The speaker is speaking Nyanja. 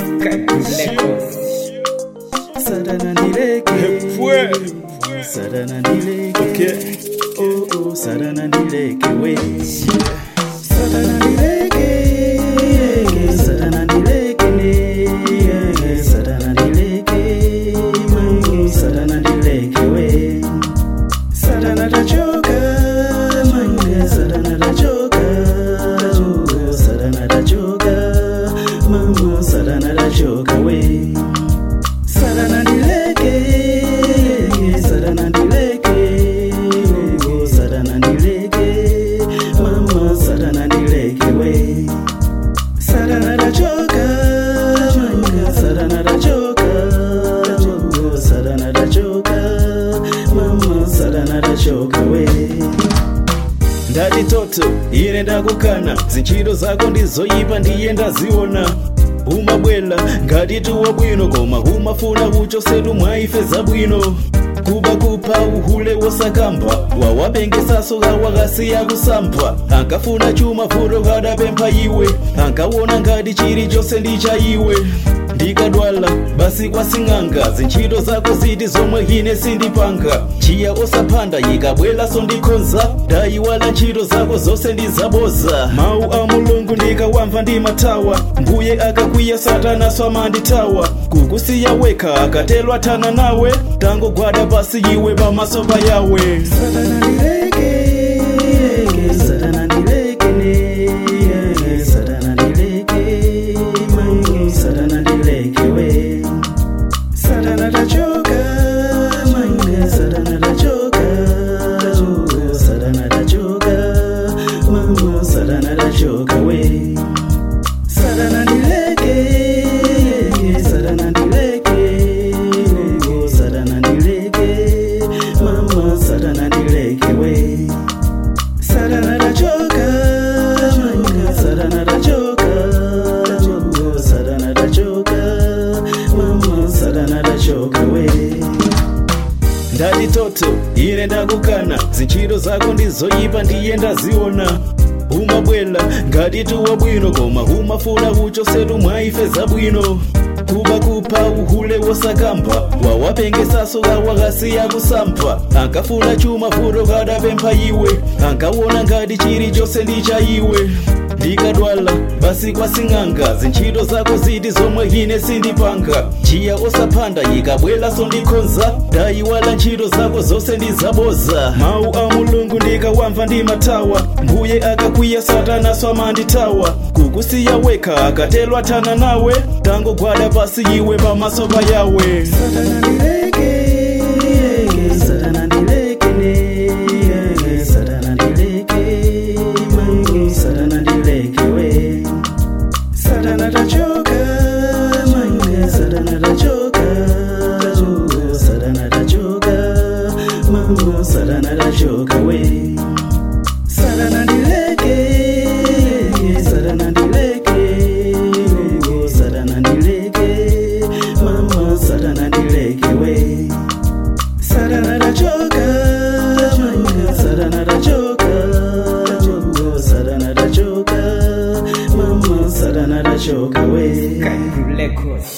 Sadana nileke Fue. Sadana nileke Okay. Oh oh Sadana nileke we Sadana nileke Sadana nileke ne Sadana nileke Mangi Sadana nileke we Sadana tachoka Mangi Sadana tachoka Oh, Sadana tachoka Mama Sadana tachoka we Sadana nileke, sadana nileke, oh, sadana nileke, mama sadana nileke we. Sadana dachoka, manga sadana dachoka, oh, sadana dachoka, mama sadana dachoka we. ndati toto ine ndakukana zinchito zako ndizoyipa ndiye ndaziona umabwela ngati tuwa bwino koma umafuna kuchosetu mwa ife zabwino kuba kupha uhule wosakamba wawapengesaso kawakasiya kusampha ankafuna chuma vuto kadapempha iwe ankawona ngati chilichonse ndi cha iwe ndikadwala basi kwasing'anga zintchito zako ziti zomwe ine sindipanga chiya osaphanda yikabwelaso ndikhonza ndayiwala ntchito zako zonse ndizaboza mawu a mulungu ndikawamva ndimathawa mbuye akakwiya satanaso amandithawa kukusiya wekha akatelwa thana nawe tangogwada pasi iwe pamaso pa yawe Satana nileke, Satana nileke ne, Satana nileke, mangi Satana nileke we. Satana tachoka, mangi Satana tachoka, oh, Satana tachoka, mama Satana tachoka we. Sadana nileke, sadana nileke, oh, sadana nileke, mama sadana nileke we. Sadana dachoka, manga sadana dachoka, oh, sadana dachoka, mama sadana dachoka we. ndati toto ine ndakukana zintchito zako ndizoyipa ndiye ndaziona umabwela ngati tuwa bwino koma umafuna kuchosetu mwa ife zabwino kuba kupha uhule wosakamba wawapengesaso kawakasiya kusampha ankafuna chuma vuto kadapempha iwe ankawona ngati chilichonse ndi cha iwe ndikadwala basi kwasing'anga zintchito zako ziti zomwe ine sindipanga chiya osaphanda yikabwelaso ndikhonza ndayiwala ntchito zako zonse ndizaboza mawu a mulungu ndikawamva ndimathawa mbuye akakwiya satanaso amandithawa kukusiya wekha akatelwa thana nawe tangogwada pasi iwe pamaso pa yawe Satana nileke, Satana nileke ne, Satana nileke, mangi Satana nileke we. Satana tachoka, mangi Satana tachoka, oh, Satana tachoka, mama Satana tachoka we. Sadana nileke, sadana nileke, oh, sadana nileke, mama sadana nileke we. Sadana dachoka, manga sadana dachoka, oh, sadana dachoka, mama sadana dachoka we. Records.